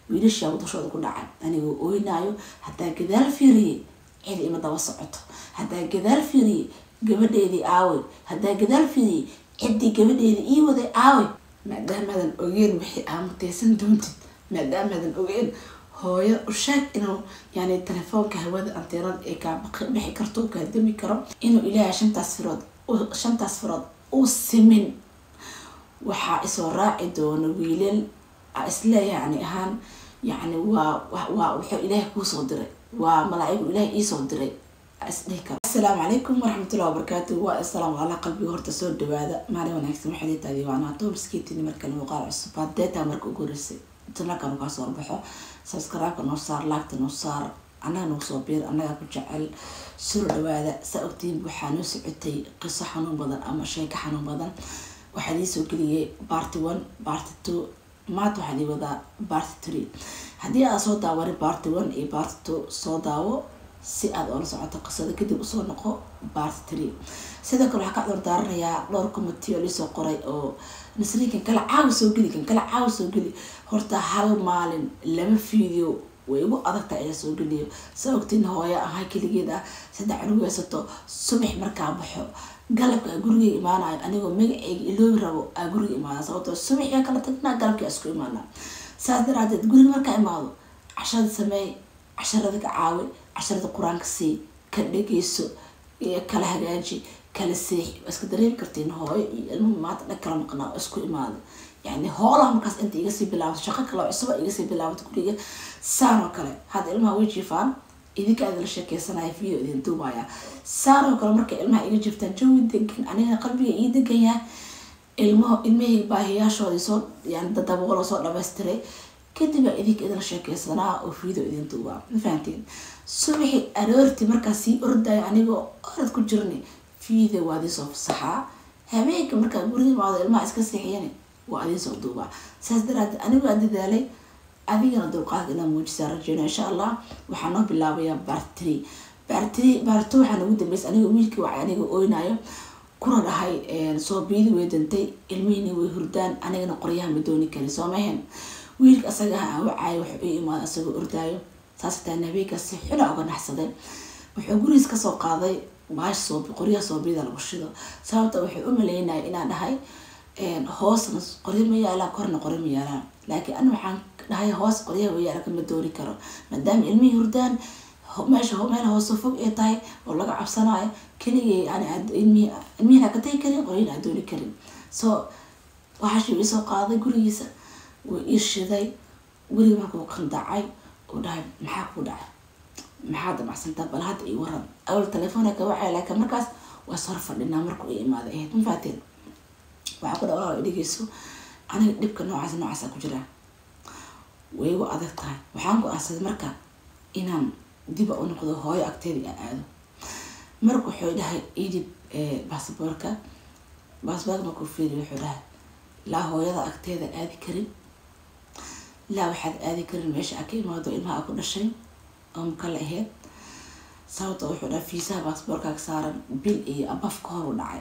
wiilashaa dushooda ku dhacay anigoo ooynaayo haddaa gadaal fiiriyey cid ima daba socoto haddaa gadaal fiiriyey gabadheedii aawey haddaa gadaal fiiriyey ciddii gabadheedii ii waday aawey maadaamaadan ogeen wixii aamuteysan doontid maadaamaadan ogeen hooyo usheeg inuu yani telefoonka hawada anteenada ee kaa bixi karto kaa dami karo inuu ilaahay shantaas firood shantaas firood u simin waxaa isoo raaci doono wiilal isle yani ahaan yani waa waa wuxuu ilaahay kuusoo diray waa malaa'igu ilaahay iisoo diray isdhihi karo asalaamu calaykum waraxmatullahi wabarakaatu waa asalaam ala qalbiga horta soo dhawaada maalin wanaagsan waxay leetahay waa naato miskiitini markale muuqaal cusub hadeetaa marka ugu horeysay janalka nukaa soo baxo subscribe-ka noo saar laagta noo saar annaga noo soo biir annaga ku jecel soo dhawaada saa ogtiin waxaa noo socotay qiso xanuun badan ama sheeko xanuun badan waxaa lii soo geliyay barty one barty two maanta waxaa lii wadaa barty three haddii aad soo daawanin barty one iyo barty two soo daawo si aad oola socoto qisada kadib usoo noqo barty three sidoo kale waxaa ka dordaaranayaa dhowr commitee oo liisoo qoray oo nasriin kan kala caawi soo geli kan kala caawi soo geli horta hal maalin lama video way igu adagta ayaa soo geliyo sa ogtiin hooyo ahaa keligeed ah saddex cunug haysato subax markaa baxo galabka aa guriga imaanayo anigoo magaceyga iloobi rabo aa guriga imaana sababtoo subaxia kala tagnaa galabkii isku imaana saas daraadeed guriga markaa imaado casharada sameey casharada ka caawi casharada qur-aanka sii ka dhegeyso kala hagaaji kala seexi waa iska dareemi kartiin hooyo iyo ilmuhu maanta dhag kala maqnaa oo isku imaada yani hoolaha markaas inta igasii bilaabato shaqo kale cusuba igasii bilaabato guriga saan oo kale hadda ilmaha way jiifaan idinka aad la sheekeysanaya video idin duubaya saan oo kale markay ilmaha iga jirtaan jawi degan anigana qalbiga ii degan yahay ilmaho ilmahii baahiyaashoodii soo yani dadaboolo soo dhamaystiray kadib aa idinka idinla sheekeysanaa oo video idin duubaa ma fahantiin subaxi aroorti markaas sii ordaya anigoo orad ku jirni video waa adin soo fasaxaa habeenka markaa guriga imaado ilmaha iska seexiyani waa adin soo duubaa saas daraadeed anigoo aan dadaalay adigana dulqaadka inaa muujisaa rajeyna insha allah waxaa noo bilaabayaa bartri bartri barto waxaa nagu dambeysay anigoo wiilkii wacay anigoo oynayo kuna dhahay soo biidi way dantay ilmihiini way hurdaan anigana qoryaha ma dooni karin soo mahen wiilka asagaha aan wacaayo wuxuu ii imaada asagoo ordaayo saas taan habeenkaas si xuna uga naxsaday wuxuu gurigiis kasoo qaaday maash soo qoryaha soobiida lagu shido sababta wuxuu u maleynaya inaan dhahay hoosna qoryo ma yaalaan korna qoryo ma yaalaan laakiin ana waxaan dhahay hoos qoryaha wayaala kama dooni karo maadaama ilmihii hurdaan meesha meel hoose fog ay tahay oo laga cabsanayo keligay yani ilmihiin ka tagi karin qoryin aan dooni karin so waxaashuu isoo qaaday gurigiisa wuu ii shiday guriga markuu qandacay uu dhahay maxaa kuu dhacay maxaa damacsantaa bal hadda ii waran awal telefoona ka wacay laakiin markaas waa sor fadhinaa markuu i imaaday ahayd ma faateen waxaa ku dhawaa dhegeyso aniga dhibka noocaas noocaasa ku jiraa way igu adag tahay waxaan go-aansaday marka inaan diba u noqdo hooyo agteeda aan aado marka wuxuu dhahay idib basaboorka basaboorka markuu fiiriy wuxuu dhahay laa hooyada agteeda aadi karin laa waxaad aadi karin meesha aa ka imaado ilmaha a ku dhashay oo makala aheyd sababta wuxuu dhahay fiisaha basaboorkaaga saaran bil iyo abaf ka hor u dhacay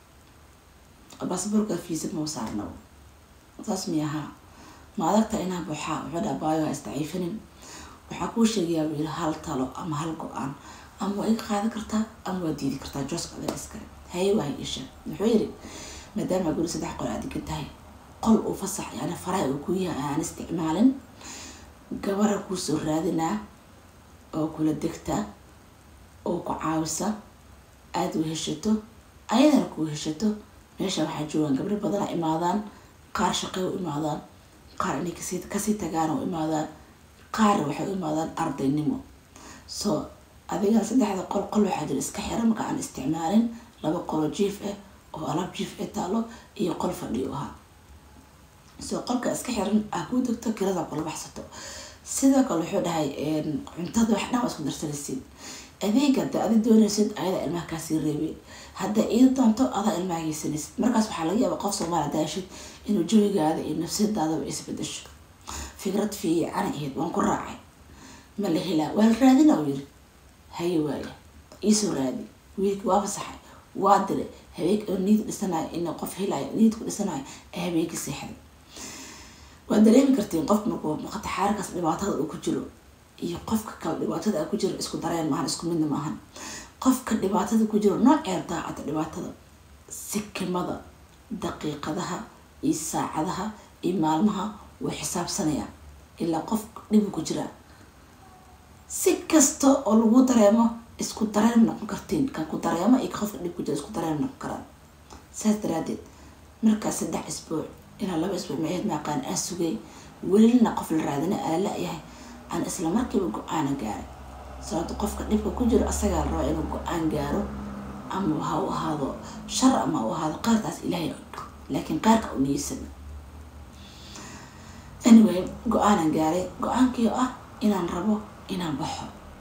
basaboorka fiisa mau saarnabo saas mi ahaa ma adagta inaa buuxaa wuxuu dhaha baayo ha isdaciifinin waxaa kuu sheegayaa buu yiri hal talo ama hal go-aan ama waa iga qaadan kartaa ama waa diidi kartaa jooska adiga iskale haye waa isha wuxuu yiri maadaama guri saddex qol aad degan tahay qol uu fasax yani faraha uu ku yahay aan isticmaalin gabara kuusoo raadinaa oo kula degta oo ku caawisa aada u heshato ayadana kuu heshato meesha waxaa joogaan gabdho badana imaadaan qaar shaqey u imaadaan qaar inay kasii kasii tagaan oo imaadaan qaarna waxay u imaadaan ardaynimo so adigana saddexda qol qol waxaa jira iska xiran marka aan isticmaalin laba qolo jiif ah oo alaab jiif ah taalo iyo qol fadhiyo ahaa so qolka iska xiran aa kuu degto kirada kula baxsato sidoo kale wuxuu dhahay cuntada wax dhan waa isku darsanaysid adeega hadda adi doonaysid ayadaa ilmaha kaasii reebay hadda iida doonto adaa ilmaha geysanaysid markaas waxaa laga yaaba qof soomaali daashid inuu jawigaada iyo nafsadaadaba isbedesho fikrad fiican ahayd waan ku raacay ma la helaa waa la raadina u yiri haye waaya iisoo raadi wiilki waa fasaxay waa diray habeenk oo niid dhisanayo in qof helayo niid ku dhisanayo ee habeenki seexday waad dareemi kartiin qofka markuu maqataxaarkaas dhibaatada uu ku jiro iyo qofka kale dhibaatada ku jiro isku dareen maahan isku midna maahan qofka dhibaatada ku jiro nooceer daacada dhibaatada sikimada daqiiqadaha iyo saacadaha iyo maalmaha wuu xisaabsanayaa ilaa qof dhibu ku jiraa si kasta oo lagu dareemo isku dareen noqon kartiin kan ku dareemo iyo qofka dhib ku jira isku dareen noqon karaan saas daraadeed markaas saddex isbuuc ilaa laba isbuuc maceed maaqaan aan sugay welina qof la raadina ala la-yahay aan isla markiiba go-aana gaaray sababto qofka dhibka ku jiro asagaa la rabaa inuu go-aan gaaro ama ha u ahaado shar ama ha u ahaado qaarkaas ilaahay laakiin qaarka u niyeysan anyway go-aanan gaaray go-aankii oo ah inaan rabo inaan baxo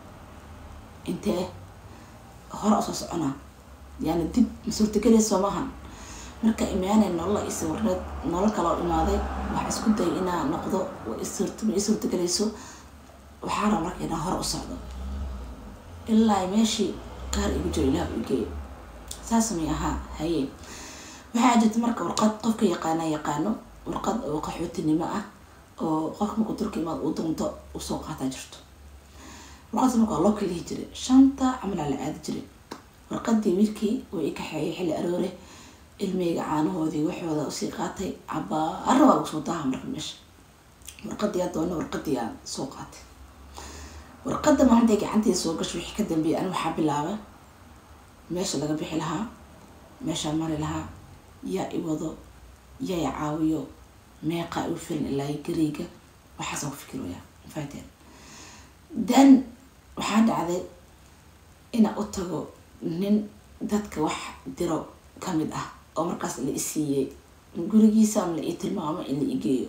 intee hore usoo soconaa yani dib ma suurtagelaysa soo maahan marka imaanay nolola ii sawirneed nolol kaloo imaaday waxaa isku dayay inaa noqdo ma ii suurtagelayso waxaa raba marka inaan hore u socdo ilaa meeshii qaar igu jiro ilaah u geeyo saas may ahaa haye waxaa jirta marka warqad qofka yaqaana yaqaano warqad oo qaxootinimo ah oo qofka markuu turka imaad uu doonto usoo qaataa jirto warqadda marka waa loo kala lihi jiray shanta camalaa la aadi jiray warqadii wiilkii oo i kaxeeyay xilli aroore ilmeyga caanahoodii waxooda usii qaatay cabaara waa lagu soo daaha marka meesha warqadii aa doona warqadii aan soo qaatay warqadda maalintai gacantii soo gasho wixii ka dambeeyay ani waxaa bilaabay meesha laga bixi lahaa meeshaa mari lahaa yaa i wado yaa i caawiyo meeqaa iu filan ilaa gariiga waxaasaan ku fikiraya fahateen then waxaa dhacday inaan u tago nin dadka wax diro kamid ah oo markaas la isiiyey gurigiisa ama la ii tilmaamo in la igeeyo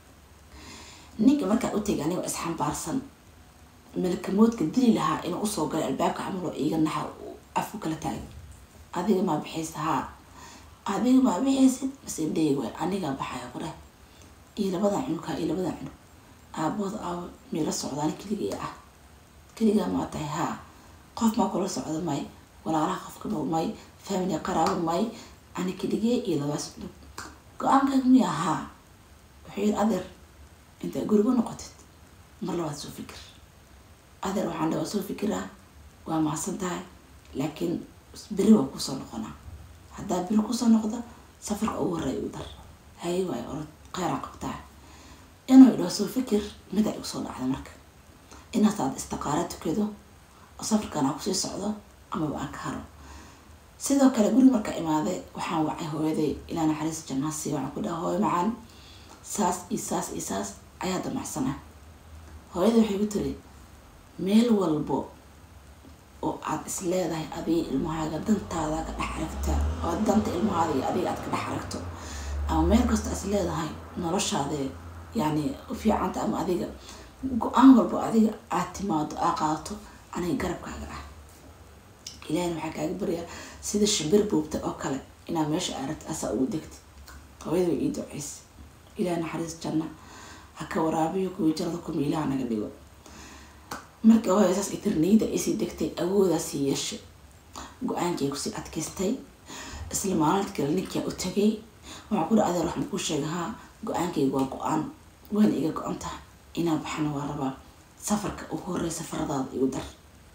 ninka markaa u tegay aniga isxambaarsan malakamoodka dili lahaa inuu usoo galay albaabka camaloo iiga naxa afku kala taagay adiga maa bixaysa haa adiga maa bixaysid base indheeg waay anigaa baxaya ku dheh iyo labadan cunugkaa iyo labadan cunug aabooda aabo meela socdaani keligii ah keligaa maa tahay haa qof maa kula socda may walaalaha qofka may family qaraabo may ani keligee iyo labaas cunug go-aankaaga miya haa wuxuu yiri adeer intaa guriga noqotid mar labaad soo fikir adeer waxaan dha waa soo fikiraa waa mahadsan tahay laakiin beri waa kusoo noqonaa haddaa beri kusoo noqdo safarka ugu horeeya u dar haye waay orod kheyraa qabtaa inuu idhaho soo fikir mida igu soo dhacda marka inaas aad istiqaara tukado oo safarkan aa kusii socdo amaba aan ka haro sidoo kale guri marka imaaday waxaan wacay hooyaday ilaa naxariis janaasi waxaan ku dhaha hooyo macaan saas iyo saas iyo saas ayaa damacsana hooyada waxay ku tiri meel walbo oo aad is leedahay adiga ilmahaaga dantaada ka dhex aragta oo danta ilmahaada iyo adiga aad ka dhex aragto ama meel kasta is leedahay noloshaada yani ufiicanta ama adiga go-aan walbo adiga aad timaado aa qaadato aniga garabkaaga ah ilahina waxaa kaaga baryaa sida shimbir buubta oo kale inaad meesha aragta asaa ugu degta hooyada way ii duceysa ilaah naxariis janna ha ka waraabiyo kuwii jannada kuma ilaha naga dhigo marka hooya saas ay tirniyada isii degtay awoodaasii yeeshay go-aankii kusii adkaystay isla maalinta kale ninkaa u tagay waxaa ku dha adeer waxaan kuu sheega haa go-aankayga waa go-aan waana iga go-an tahay inaan baxana waa rabaa safarka ugu horey safaradaada igu dar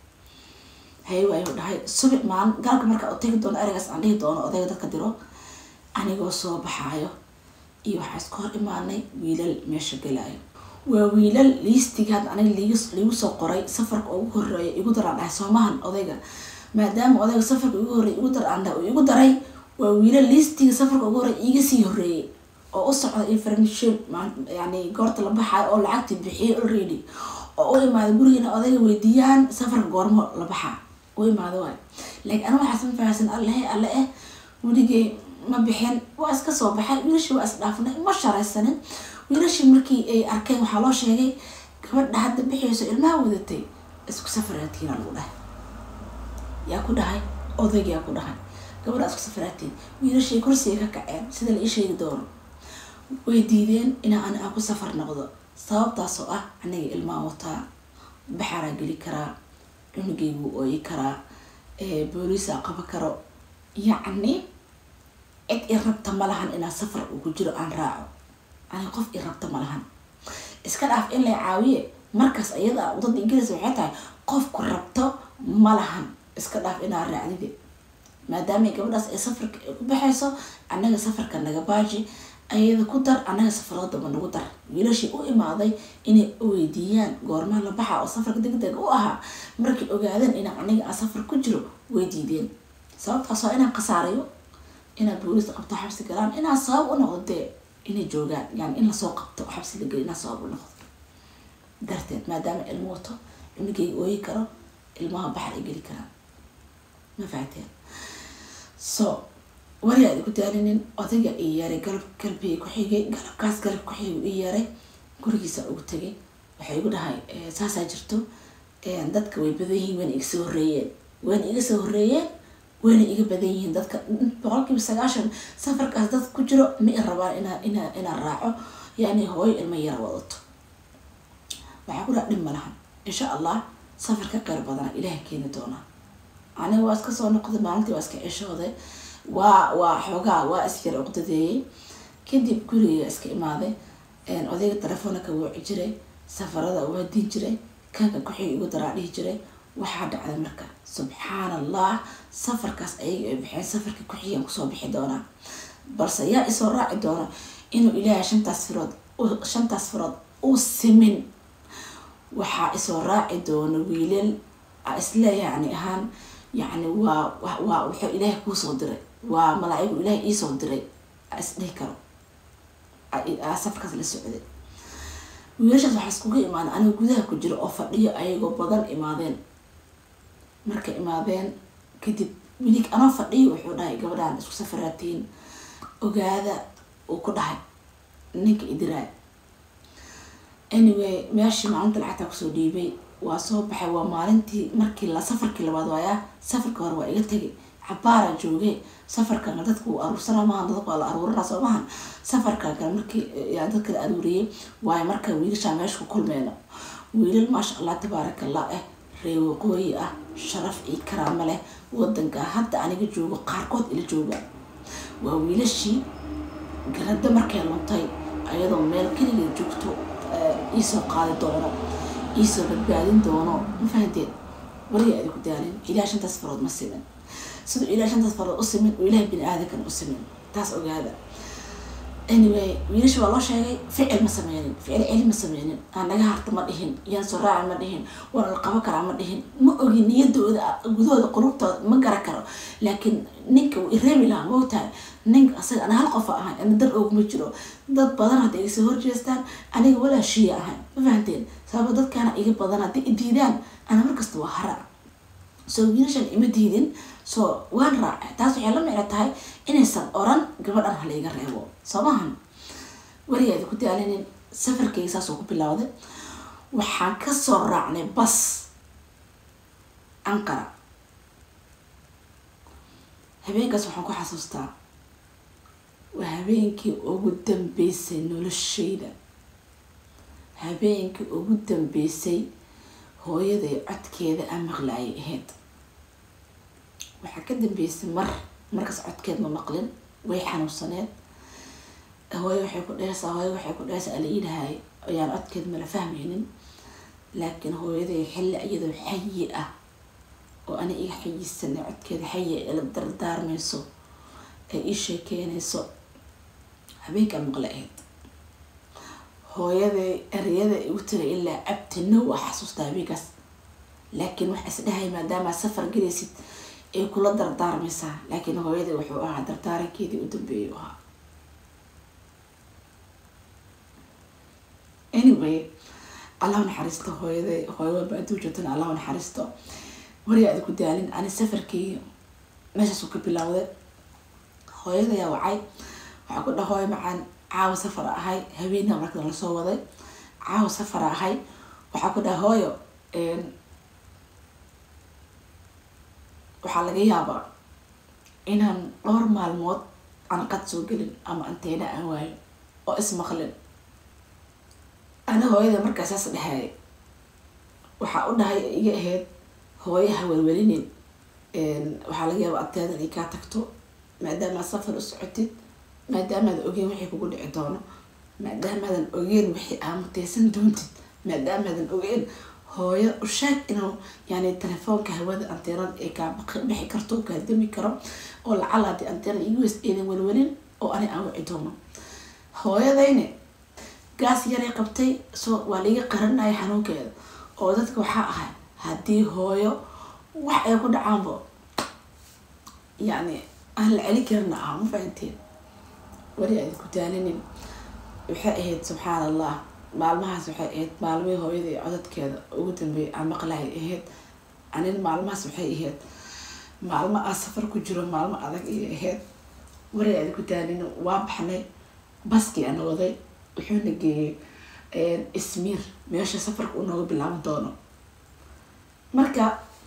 haye waayu dhahay subi maalin galka markaa u tagi doono ereygaas aan dhihi doono odayga dadka diro anigoo soo baxaayo iyo waxaa iska hor imaanay wiilal meesha galaayo waa wiilal liistigaad aniga liigu soo qoray safarka ugu horeeya igu daraan dhahay soomahan odayga maadaama odayga safarka igu horreeya igu dar aan dhahay igu daray waa wiilal liistiga safarka ugu horreeya iga sii horreeyay oo u socda information yani goorta la baxaayo oo lacagtii bixiyay already oo u imaada gurigeena odayga weydiiyaan safarka goormo la baxaa u imaada waay laakiin aniga waxaas ma fahamsan allehe alle eh weligay ma bixin waa iska soo baxay wiilashii waa isdhaafnay ma sharaysanin wiilashii markii ay arkeen waxaa loo sheegay gabadha hadda bixiyayso ilmaha wadatay isku safaraatiin lagu dhahay yaa ku dhahay odaygaa ku dhahay gabadha isku safaraatiin wiilashii kursiga ka kaceen sida la ii sheegi doono way diideen inaa ani aan ku safar noqdo sababtaasoo ah aniga ilmaha wataa baxaraa geli karaa cunugaygu ooyi karaa booliisaa qaba karo yacni cid i rabta ma lahan inaan safar ugu jiro aan raaco aniga qof i rabta ma lahan iska dhaaf in la caawiye markaas iyada wadada ingiriiska waxay tahay qofku rabto ma lahan iska dhaaf inaa raacdide maadaama gabadhaas ay safarka ku baxayso annaga safarka naga baaji ayada ku dar annaga safaradaba nagu dar wiilashii u imaaday inay weydiiyaan goormaa la baxa oo safarka degdeg u ahaa markay ogaadeen inaa aniga aan safar ku jiro way diideen sababtaas waa inaan khasaarayo inaad booliista qabto xabsi galaan inaa sabab u noqdo dee inay joogaan yani in lasoo qabto xabsi la geli inaa sabab u noqdo darteed maadaama ilmo wato cunugayga ooyi karo ilmaha baxar ay geli karaan ma fahateen so wari aad ku daalinin odayga ii yeeray galab galbiga ku xigay galabkaas galab ku xigay ii yeeray gurigiisa ugu tegay waxay igu dhahay saasaa jirto dadka way badan yihiin wayna iga soo horreeyeen wayna iga soo horreeyeen wayna iga badan yihiin dadka boqolkiiba sagaashan safarkaas dad ku jiro ma i rabaan inaa inaa inaan raaco yani hooyo ilmo yara wadato waxaa ku dhaha dhib ma lahan insha allah safar ka qeyr badana ilaah keeni doonaa aniga waa iska soo noqday maalintii waa iska ceshooday waa waa xoogaa waa isyar uqdadeeyey kadib guriga iska imaaday odayga telefoona ka wooci jiray safarada waa diin jiray kanka kuxig igu daraa dhihi jiray waxaa dhacday marka subxaan allah safarkaas ayaga ay baxeen safarka kuxigaan kusoo bixi doonaa balse yaa isoo raaci doona inuu ilaahay shantaas firood shantaas firood uu simin waxaa isoo raaci doona wiilal isle yani ahaan yani waa waa wuxuu ilaahay kuusoo diray waa malaa'igu ilaahay iisoo diray isdhihi karo safarkaas la socday wiilashaas waxaa iskuga imaadeen aniga gudaha ku jiro oo fadhiyo ayagoo badan imaadeen markay imaadeen kadib wilig anoo fadhiyo wuxuu dhahay gabadhaan isku safaraatiin ogaada uu ku dhahay ninka idiraay anyway meeshii maalinta lacagtaa kusoo dhiibay waa soo baxay waa maalintii markii la safarkii labaad waayaa safarka hore waa iga tegay cabaara jooge safarkana dadka uu aruursana maahan dadka waa la aruurana soo maahan safarkan kale markii dadka la aruuriyey waayo marka wiilashaa meesha ku kulmeyno wiilal maasha allah tabaaraka allah eh ree waqooyi ah sharaf iyo karaamo leh wadanka hadda aniga joogo qaarkood ila jooga waa wiilashii garada markay luntay ayadoo meel keliga joogto iisoo qaadi doono iisoo badbaadin doono ma fahanteed waliga aadi ku daalin ilaah shantaas farood ma simin siduu ilaah shantaas farood u simin oo ilaah bini aadamkan u simin taas ogaada anyway wiilasha waa loo sheegay ficil ma sameynin ficil celi ma sameynin aan naga harta ma dhihin yaan soo raaci ma dhihin waana la qaban karaa ma dhihin ma ogi niyadooda gudahooda qulubtooda ma gara karo laakiin ninka wuu ireebi lahaa moogtahay ninka asaga ana hal qofa ahay ana dar oogma jiro dad badan hadday iga soo horjeestaan aniga walaa shiya ahay ma fahanteen sababa dadkaana iga badan hadday i diidaan ana markasta waa hara soo wiilashan ima diidin soo waan raacay taas waxay la micno tahay inaysan oran gabadhan halayga reebo soo maahan weligaadi ku daalinin safarkeyga saasoo ku bilowday waxaan kasoo raacnay bas anqara habeenkaas waxaan ku xasuustaa waa habeenkii ugu dambeysay noloshayda habeenkii ugu dambeysay hooyaday codkeeda aan maqlaayay ahayd waxaa ka dambeysay mar markaas codkeed ma maqlin way xanuunsaneed hooyo waxay ku dhehaysaa hooyo waxay ku dhehaysaa ala iidhahay ayaan codkeed mala fahmaynin laakiin hooyaday xilli iyadoo xayi ah oo ana iga xayisanay codkeeda xayi ila dardaarmayso ee ii sheekeynayso habeenkaa maqla ahayd hooyaday ereyada igu tira ilaa abtino waa xasuustaa habeenkaas laakiin waxa isdhahay maadaama safar gelaysid ay kula dardaarmaysaa laakiin hooyaday wuxuu ahaa dardaarankeedii u dambeeyay ahaa anyway allahu naxariisto hooyaday hooyada baaduu joogtana allahu naxariisto wari aada ku daalin ani safarkii meeshaasuu ka bilowday hooyadayaa wacay waxaa ku dha hooyo macaan caawa safar ahay habeenaa marka lasoo waday caawa safar ahay waxaa ku dhaha hooyo waxaa laga yaabaa inaan dhowr maalmood aan qad soo gelin ama anteena aan waayo oo ismaqlin ana hooyada markaa saas dhahay waxaa u dhahay iga ahayd hooyaha welwelinin waxaa laga yaaba anteeda inay kaa tagto maadaamaad safar u socotid maadaamaad ogeyn waxay kugu dhici doono maadaamaadan ogeen wixii aa muteysan doontid maadaamaadan ogeen hooyo u sheeg inuu yani telefoonka hawada anteenada ay kaa bixi karto kaa dami karo oo lacala hadii anteenada igu weys eedan welwelin oo ani aan wici doono hooyadayne gaas yaray qabtay soo waa liiga qaranaya xanuunkeeda oo dadka waxaa ahay haddii hooyo wax ay ku dhacaanbo yacni aan la celin karina ah ma fahanteen weli aad ku daalinin waxay ahayd subxaan allah maalmahaas waxay ahayd maalmihii hooyada iyo codadkeeda ugu dambeeyay aan maqlahay ahayd anin maalmahaas waxay ahayd maalmo aan safar ku jiro maalmo adag iyo ahayd weli aad ku daalinin waa baxnay baskii ana waday wuxuuna geeyey ismiir meesha safarka uu nooga bilaaban doono marka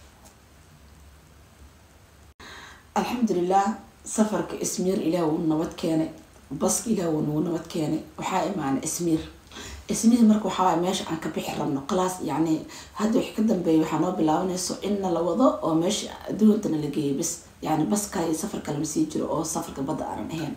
alxamdulilah safarka ismiir ilaah wuu nabad keenay baska ilaah wuu nagu nabad keenay waxaa imaanay ismiir ismiir marka waxaa meesha aan ka bixi rabno class yacni hadda wixii ka dambeeya waxaa noo bilaabanayso inna la wado oo meesha adduuntana la geeyay bis yani bas kale iyo safar kale ma sii jiro oo safarka badda aanan ahayn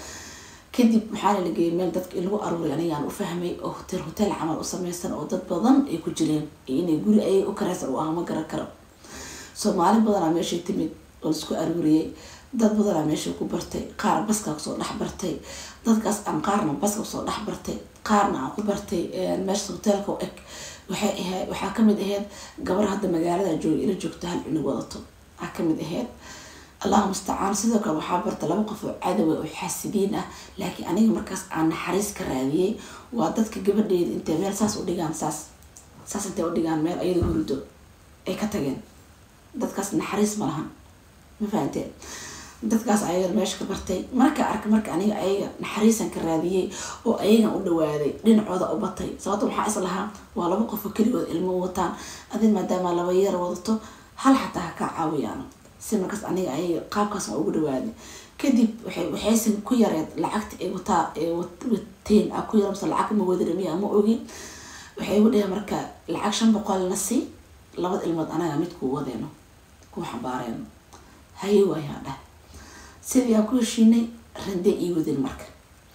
kadib waxaana la geeyay meel dadka in lagu aruuray anigaan u fahmay oo hotel hotel camal u sameysan oo dad badan ay ku jireen iyo inay guri ayay u kareysan u ah ma garan karo soomaali badanaa meeshay timid oo laisku aruuriyey dad badanaa meesha ku bartay qaar baska kusoo dhex bartay dadkaas aan qaarna baska kusoo dhex bartay qaarna aan ku bartay meesha hoteelka u eg waxay ahayd waxaa kamid ahayd gabar hadda magaalada jooga ila joogto hal cunug wadato aa kamid ahayd allahu mustacaan sidoo kale waxaa barta laba qof oo cadowa oo xaasidiin ah laakiin aniga markaas aan naxariis ka raadiyey waa dadka gabadheeda intay meel saas u dhigaan saas saas intay u dhigaan meel ayada hurdo ay ka tageen dadkaas naxariis ma lahan ma fahanteen dadkaas ayaga meesha ka bartay marka arka marka aniga ayaga naxariisan ka raadiyey oo ayagan u dhawaaday dhinacooda u batay sababto waxaa is lahaa waa laba qof oo keligood ilmo wataan adi maadaama laba yar wadato hal xataa ha kaa caawiyaan si markaas aniga ayaga qaabkaas waa ugu dhawaaday kadib waxay waxaysan ku yareed lacagta ay wataa ay wateen a ku yar mase lacag ma wadi ramiya ma ogin waxay ugu dhaheen marka lacag shan boqolna si labada ilmood anaga mid kuu wadeeno kuu xambaareyno haye waayaa dhah sidii aan ku heshiinay randee ii wadin marka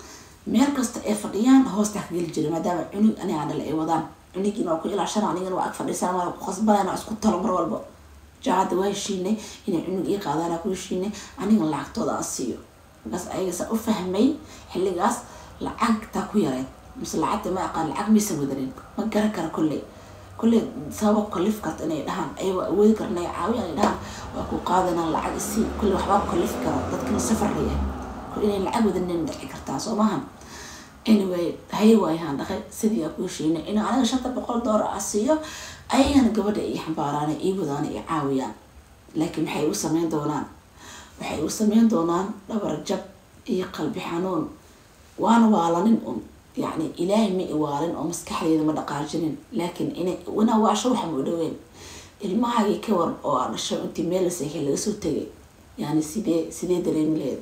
meel kasta ay fadhiyaan hoostaa ka geli jiray maadaama cunug aniga dhala ay wadaan cunugin waa ku ilaashana anigana waa ag fadhiisana waa ku qasbanayna isku talo mar walba jaacadda waa heshiinay inay cunug ii qaadaan ku heshiinay anigana lacagtooda aan siiyo markaas ayaga saa u fahmay xilligaas lacagtaa ku yareed mise lacagta ma aqaan lacag maysan wadanin ma garan kara kolley kolley sababa kalif karta inay dhahaan ayagoo awoodi kara inay caawiyan ay dhahaan waa ku qaadanaan lacag isii kolley waxbaa ku kalifi kara dadkana safar layahay kol inay lacag wadanin dhici kartaa soo maahan anyway haye waayaan dhaqay sidii aan ku heshiinay in aniga shanta boqol doolar ah siiyo ayagana gabadha ii xambaaraan ii wadaan ii caawiyaan laakiin maxay u sameyn doonaan waxay u sameyn doonaan dhabar jab iyo qalbi xanuun waana waalanin un yacni ilaahay ma iwaalin oo maskaxdeeda ma dhaqaajinin laakiin ina ina waasho waxa ma u dhaweyn ilmahaagii ka war oo aa dhasho intii meel la seexay laga soo tegay yani sidee sidee dareemi laheed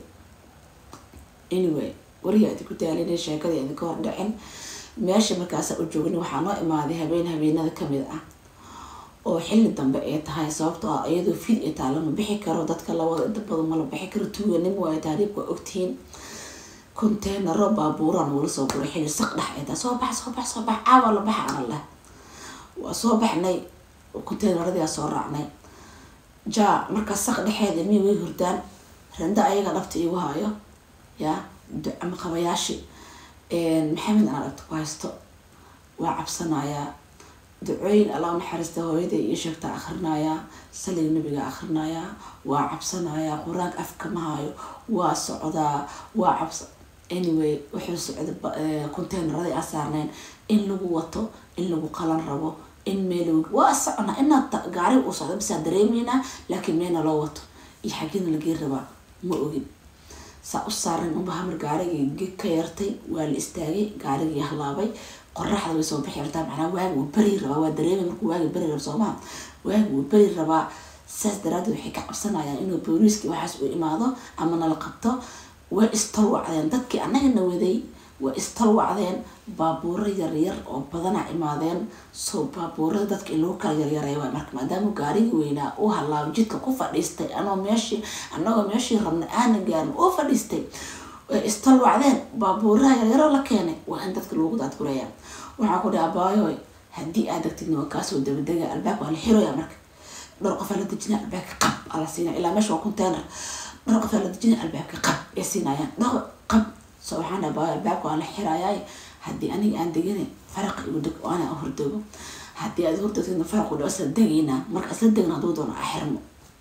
anyway wariga adi ku daalinay sheekadii adi ka hor dhicin meesha markaasa u joogna waxaa noo imaaday habeen habeenada kamid ah oo xilli dambe ay tahay sababtoo ah iyadoo fid ay taa lama bixi karo dadka lawada inta badan ma la bixi karo tuuganim waayo taariibka waa ogtihiin containaro baabuuraan wala soo guray xilli saq dhex ay tahay soo bax soo bax soo bax caawa la baxa ana leh waa soo baxnay containeradiaa soo raacnay jaa markaa saq dhexeeda mi way hurdaan randa ayaga dhabta igu hayo yaa ama qabayaashi maxamed anaa dhabta ku haysto waa cabsanayaa ducooyin alla naxariista hooyada ii sheegta akrinayaa saliga nabiga akrinayaa waa cabsanayaa qur-aanka afka ma hayo waa socdaa waa cabsa anyway wuxuu socda containerada aa saarneen in lagu wato in lagu qalan rabo in meel waa socnaa inaad gaari uu socdo bisaa dareemeynaa laakiin meelna loo wato iyo xaggina lagii rabaa ma ogin saa u saaran unba hamar gaarigii ka yartay waa la istaagay gaarigii halaabay qoraxda way soo bixi rabtaa macnaa waagi wuu beri rabaa waa dareemay markuu waagi beri raba soomaa waagi wuu beri rabaa saas daraadeed waxay ka cabsanayaan inuu booliiskii waxaas u imaado ama nala qabto way istalwacdeen dadkii annagana waday way istalwacdeen baabuuro yaryar oo badanaa imaadeen soo baabuurada dadka in lagu kala yaryaray waay marka maadaama gaarigii weynaa uu halaabo jidka ku fadhiistay anoo meeshii anagoo meeshii rabna aana gaarin uu fadhiistay ay istalwacdeen baabuuraha yaryaro la keenay waa in dadka loogu daadguraya waxaa ku dhaha abaayoy haddii aad degtidna waa kaasoo dabadega albaabka waa la xiroya marka dhowr qofaa la dejinaya albaabka qab aa la siinaya ilaa meesha waa container dhowr qofaa la dejinaya albaabka qab ay siinayaan dhowr qab so waxaan dhaha abaayo albaabka waa la xirayaay haddii aniga aan degana faraqa igu deg oo ana hordego haddii aad hordegtidna faraq u dhaw isla degaynaa marka isla degna hadduu doono a xirmo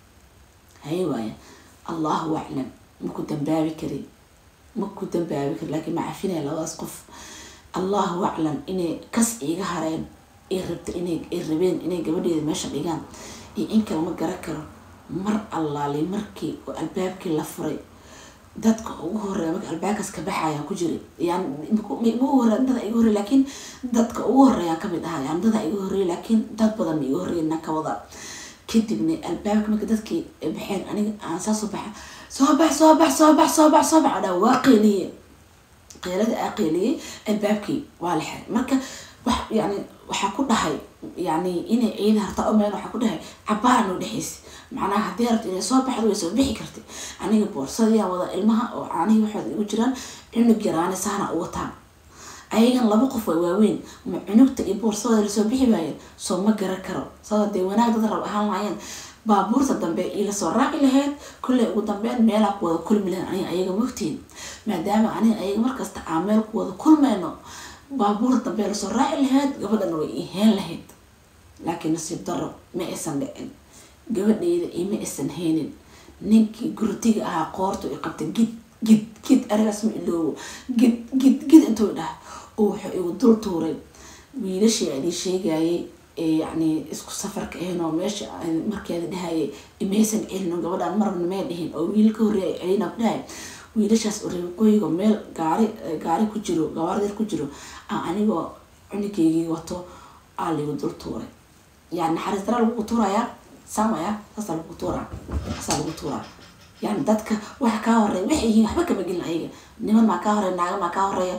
haye waaya allahu aclam maku dambaabi kari maku dambaabi kari laakiin ma cafinaya labadaas qof allahu aclam inay kas iiga hareen ay rabta inay ay rabeen inay gabadheeda meesha dhigaan iyo in kale ma garan karo mar allaali markii oo albaabkii la furay dadka ugu horeeya marka albaabkaas ka baxayaan ku jiray yani igu horey dada iga horey laakiin dadka ugu horeeyaan kamid ahaa yani dada iga horreeyay laakiin dad badan ma iga horreeyna ka wada kadibna albaabka marka dadkii baxeen aniga aan saasoo baxa soo bax soo bax soo bax soo bax soo bax dhaa waa qeeliye qeelada aa qeeliyey albaabkii waa la xiray marka wax yani waxaa ku dhahay yani inay ciida hartaa umeen waxaa ku dhahay cabaara noo dhexeysa macnaha haddii rabta inay soo baxdo way soo bixi kartay aniga boorsadiyaan wada ilmaha oo caanihii waxooda igu jiraan cunug yaraani saana u wataan ayagan laba qof waa waaweyn ma cunugta iyo boorsada lasoo bixi waayeen soo ma garan karo sababta dee wanaag dad rab ahaan lahaayeen baabuurta dambe ii lasoo raaci lahayd kulley ugu dambeyn meelaa ku wada kulmi lahayn aniga ayaga mogtiin maadaama aniga ayaga markasta aan meel ku wada kulmayno baabuurta dambe lasoo raaci lahayd gabadhana way ii heen lahayd laakiin nasiib daro ma aysan dhicin gabadheyda ima aysan heenin ninkii gurtiga ahaa qoortu i qabtay gid gid gid arigaas ma iloobo gid gid gid intuu dhaha oo wuxuu igu dul tuuray wiilashii aan ii sheegayay ee yacni isku safarka ahayn oo meesha markeeda dhahayay imaysan celino gabadhaan marabna may dhihin oo wiil ka horreeya celina ku dhahay wiilashaas oreeqooyiga meel gaari gaari ku jiro gawaardir ku jiro aan anigoo cunikeygii wato aa ligu dul tuuray yani naxariis dara lagu tuurayaa samaya saasaa lagu tuuraa saasaa lagu tuuraa yani dadka waxa kaa horeeya waxay yihiin waxba kama gelin ayaga niman maa kaa horeeya naaga maa kaa horeeya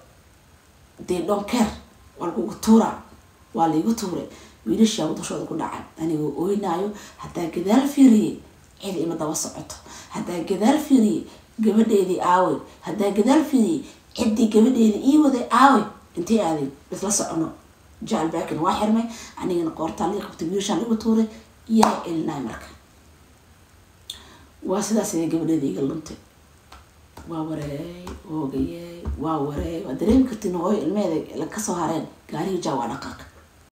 dee dhonkeer waa lagugu tuuraa waa laigu tuuray wiilashaa wadashooda ku dhacay anigoo ooynaayo haddaa gadaal fiiriyey cid ima daba socoto haddaa gadaal fiiriyey gabadheedii aawey haddaa gadaal fiiriyey ciddii gabadheedii ii waday aawey intay aaday isla socono jaal baakin waa xirmay anigana qoortaan lii qabtay wiilashaan lagu tuuray yaa celinaay marka waa sidaas ayay gabadheeda iga luntay waa wareey hoogayey waa wareey waa dareemi kartiin hooyo ilmeheeda kasoo hareen gaariga jaa waa dhaqaaq